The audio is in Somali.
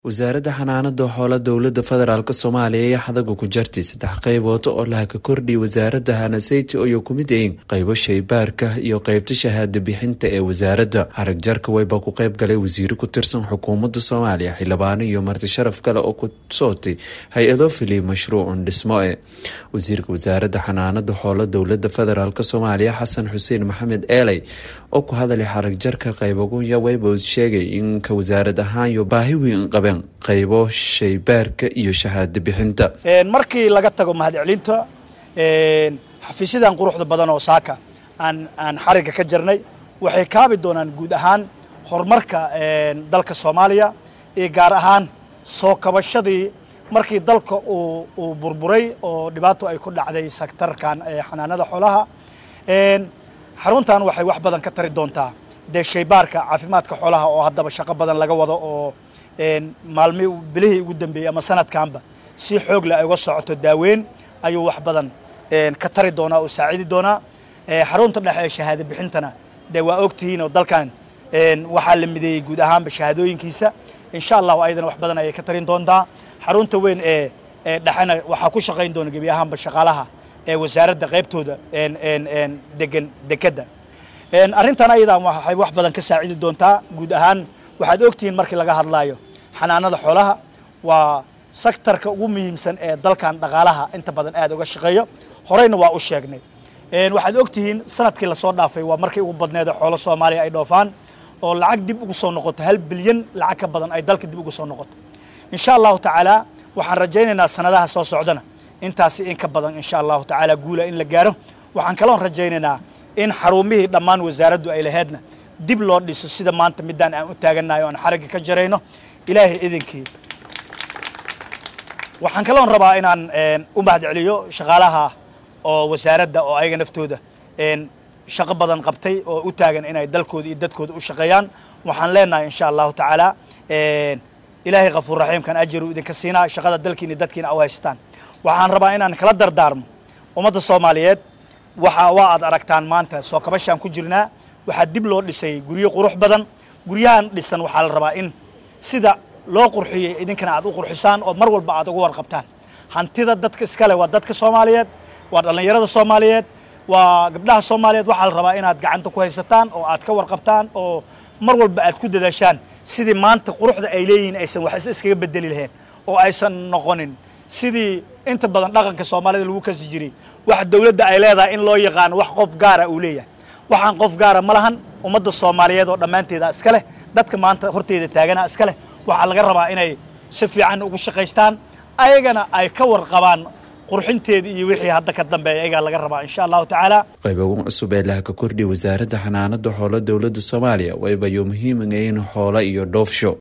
wasaaradda xanaanada xoolo dowlada federaalk soomaaliya ayaa xadaga ku jartay saddex qaybood oo laha ka kordhiyay wasaaradda hanaseyti oo ku mid yihiin qaybo shaybaarka iyo qaybta shahaada bixinta ee wasaaradda harag jarka weyba ku qayb galay wasiiro ku tirsan xukuumadda soomaaliya xildhibaano iyo marti sharaf kale oo ku sootay hay-ado filiy mashruucun dhismo e wasiirka wasaaradda xanaanada xoolo dowlada federaalk soomaaliya xasan xuseen maxamed eeley oo ku hadalay xarag jarka qaybagunya weyba sheegay in ka wasaarad ahaan iyo baahi weyn qabeen qaybo shaybaarka iyo shahaado bixinta markii laga tago mahadcelinta xafiisyadan quruxda badan oo saaka aan aan xarigga ka jarnay waxay kaabi doonaan guud ahaan horumarka dalka soomaaliya iyo gaar ahaan soo kabashadii markii dalka uu uu burburay oo dhibaato ay ku dhacday sektarkan xanaanada xoolaha xaruntan waxay wax badan ka tari doontaa dee shaybaarka caafimaadka xoolaha oo haddaba shaqo badan laga wado oo maalmi bilihii ugu dambeeyey ama sanadkanba si xoog leh ay uga socoto daaweyn ayuu wax badan ka tari doonaa oo saacidi doonaa xarunta dhexe ee shahaado bixintana dee waa ogtihiin oo dalkan waxaa la mideeyey guud ahaanba shahaadooyinkiisa insha allahu ayadana wax badan ayay ka tarin doontaa xarunta weyn ee dhexena waxaa ku shaqayn doona gebi ahaanba shaqaalaha ee wasaaradda qaybtooda degan dekedda arrintan ayadaa waxay wax badan ka saacidi doontaa guud ahaan waxaad ogtihiin markii laga hadlaayo xanaanada xoolaha waa sektarka ugu muhiimsan ee dalkan dhaqaalaha inta badan aad uga shaqeeyo horeyna waa u sheegnay waxaad ogtihiin sanadkii lasoo dhaafay waa markii ugu badneeda xoolo soomaaliya ay dhoofaan oo lacag dib ugu soo noqoto hal bilyan lacag ka badan ay dalka dib ugu soo noqoto insha allahu tacaala waxaan rajaynaynaa sanadaha soo socdana intaasi in ka badan insha allahu tacaala guula in la gaaro waxaan kaloon rajaynaynaa in xarumihii dhammaan wasaaraddu ay laheedna dib loo dhiso sida maanta midaan aan u taagannahay o aan xaragga ka jarayno ilaahay idinkii waxaan kaloon rabaa inaan u mahadceliyo shaqaalaha oo wasaaradda oo ayaga naftooda shaqo badan qabtay oo u taagan inay dalkooda iyo dadkooda u shaqeeyaan waxaan leenahay insha allahu tacaala ilaahay kafuur raxiimkan ajaru idinka siinaa shaqada dalkiina dadkiina u haystaan waxaan rabaa inaan kala dardaarmo ummadda soomaaliyeed waxa waa aad aragtaan maanta soo kabashaan ku jirnaa waxaa dib loo dhisay guryo qurux badan guryahan dhisan waxaa la rabaa in sida loo qurxiyey idinkana aad u qurxisaan oo mar walba aad uga warqabtaan hantida dadka iskale waa dadka soomaaliyeed waa dhallinyarada soomaaliyeed waa gabdhaha soomaaliyeed waxaa la rabaa inaad gacanta ku haysataan oo aad ka warqabtaan oo mar walba aad ku dadaashaan sidii maanta quruxda ay leeyihiin aysan wax iskaga bedeli lahayn oo aysan noqonin sidii inta badan dhaqanka soomaalida lagu kasi jiray wax dowladda ay leedahay in loo yaqaano wax qof gaara uu leeyahay waxaan qof gaara ma lahan ummadda soomaaliyeed oo dhammaanteeda iska leh dadka maanta horteeda taagana iska leh waxaa laga rabaa inay si fiican ugu shaqaystaan ayagana ay ka warqabaan qurxinteeda iyo wixii hadda ka dambeeya ayagaa laga rabaa insha allahu tacaala qaybagun cusub ee laha ka kordhiya wasaaradda xanaanada xoolo dowladda soomaaliya wayba yo muhiiman in xoolo iyo dhoofsho